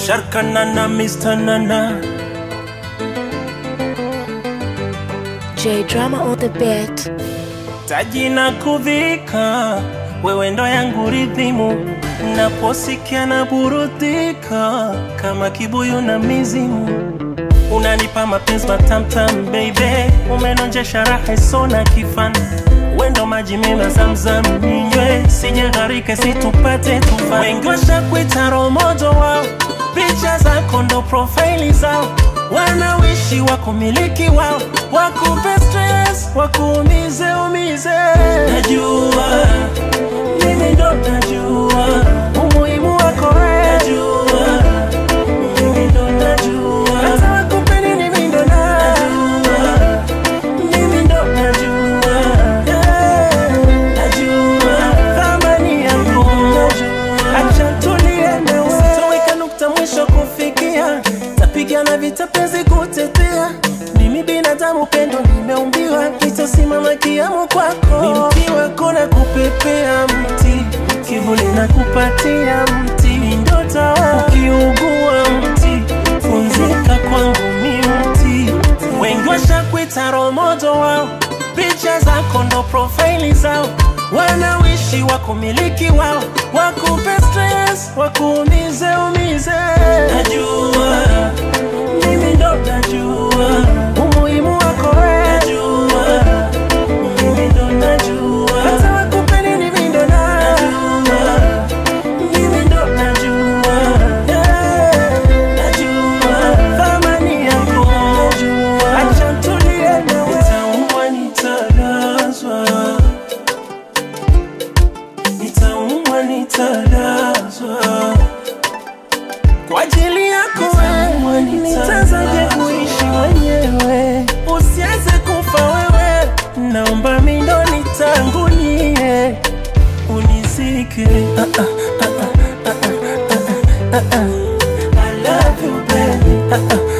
Sharka Nana, Mr. Nana. J drama on the beat. taji na kudhika, wewe ndo yangu ridhimu, naposikia na burudika kama kibuyu na mizimu. Unanipa mapenzi matamtam baby, umenonjesha raha isona kifani wendo maji mema zamzam ninywe, sije gharika situpate tufa. Wengi washakuita romojo wao, picha zako ndo profaili zao, wanawishi wakumiliki wao, wakupe stress, wakuumize umize. Najua mimi ndo najua umuhimu wako wewe, najua mimi ndo najua hata wakupe nini mimi ndo najua mimi ndo najua yeah. najua thamani yako acha tulie nawe sitoweka nukta mwisho kufikia tapigana vita penzi kutetea mimi binadamu pendo nimeumbiwa nitasimama kiamu kwako ni mti wako na kupepea mti kivuli na kupatia mti ndota ukiugua mti funzika kwangu mi mti wengi washakuita romojo wao picha zako ndo profaili zao wanawishi wakumiliki wao wakupe stress wakuumize umize najua mimi ndo najua umuhimu wako wewe najua mimi ndo najua hata wakupe nini mimi ndo najua mimi ndo najua yeah. najua thamani yako najua acha tulie nawe nitaumwa nitalazwa nitaumwa nitalazwa kwa ajili yako wewe nitazaje kuishi mwenyewe usianze kufa wewe naomba mindo nitangulie unizike ah, ah, ah, ah, ah, ah, ah, ah. I love you baby ah, ah,